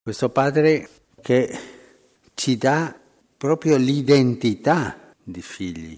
Questo Padre che ci dà proprio l'identità di figli.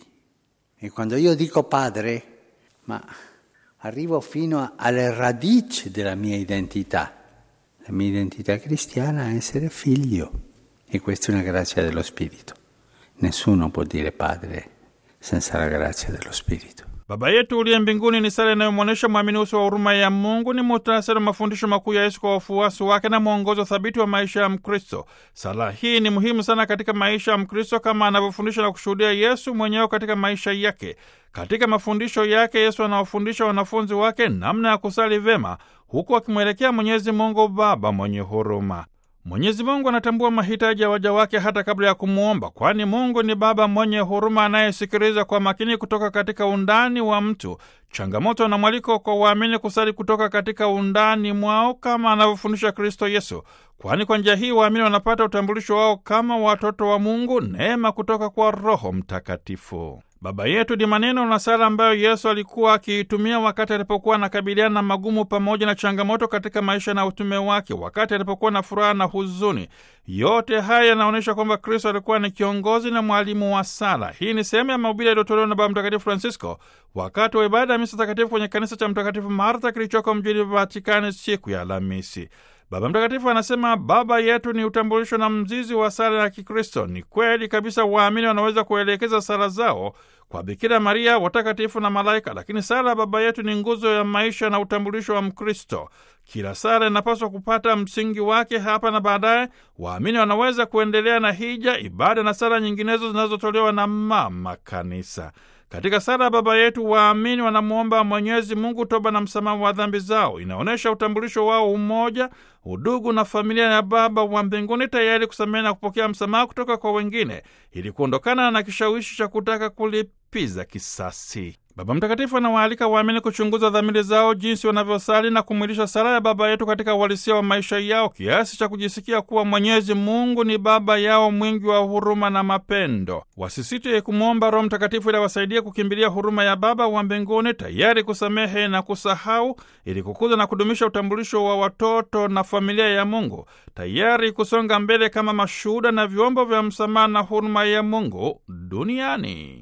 E quando io dico Padre, ma arrivo fino alle radici della mia identità. La mia identità cristiana è essere figlio. E questa è una grazia dello Spirito. Nessuno può dire Padre senza la grazia dello Spirito. Baba yetu uliye mbinguni ni sala inayomwonyesha mwamini uso wa huruma ya Mungu, ni muhtasari wa mafundisho makuu ya Yesu kwa wafuasi wake na mwongozo thabiti wa maisha ya Mkristo. Sala hii ni muhimu sana katika maisha ya Mkristo kama anavyofundisha na kushuhudia Yesu mwenyewe katika maisha yake. Katika mafundisho yake, Yesu anawafundisha wanafunzi wake namna ya kusali vema, huku akimwelekea Mwenyezi Mungu Baba mwenye huruma. Mwenyezi Mungu anatambua mahitaji ya waja wake hata kabla ya kumwomba, kwani Mungu ni Baba mwenye huruma anayesikiliza kwa makini kutoka katika undani wa mtu. Changamoto na mwaliko kwa waamini kusali kutoka katika undani mwao kama anavyofundisha Kristo Yesu, kwani kwa njia hii waamini wanapata utambulisho wao kama watoto wa Mungu, neema kutoka kwa Roho Mtakatifu. Baba yetu ni maneno na sala ambayo Yesu alikuwa akiitumia wakati alipokuwa anakabiliana na magumu pamoja na changamoto katika maisha na utume wake, wakati alipokuwa na furaha na huzuni. Yote haya yanaonyesha kwamba Kristo alikuwa ni kiongozi na mwalimu wa sala. Hii ni sehemu ya mahubiri yaliyotolewa na Baba Mtakatifu Francisco wakati wa ibada ya misa takatifu kwenye kanisa cha Mtakatifu Martha kilichoko mjini Vatikani siku ya Alhamisi. Baba Mtakatifu anasema Baba yetu ni utambulisho na mzizi wa sala ya Kikristo. Ni kweli kabisa, waamini wanaweza kuelekeza sala zao kwa Bikira Maria, watakatifu na malaika, lakini sala ya Baba yetu ni nguzo ya maisha na utambulisho wa Mkristo. Kila sala inapaswa kupata msingi wake hapa na baadaye waamini wanaweza kuendelea na hija, ibada na sala nyinginezo zinazotolewa na Mama Kanisa. Katika sala ya Baba yetu waamini wanamwomba Mwenyezi Mungu toba na msamaha wa dhambi zao. Inaonyesha utambulisho wao, umoja, udugu na familia ya Baba wa mbinguni, tayari kusamehe na kupokea msamaha kutoka kwa wengine ili kuondokana na kishawishi cha kutaka kulipiza kisasi. Baba Mtakatifu anawaalika waamini kuchunguza dhamiri zao, jinsi wanavyosali na kumwilisha sala ya Baba yetu katika uhalisia wa maisha yao, kiasi cha kujisikia kuwa Mwenyezi Mungu ni Baba yao mwingi wa huruma na mapendo. Wasisite kumwomba Roho Mtakatifu ili awasaidie kukimbilia huruma ya Baba wa mbinguni, tayari kusamehe na kusahau, ili kukuza na kudumisha utambulisho wa watoto na familia ya Mungu, tayari kusonga mbele kama mashuhuda na vyombo vya msamaha na huruma ya Mungu duniani.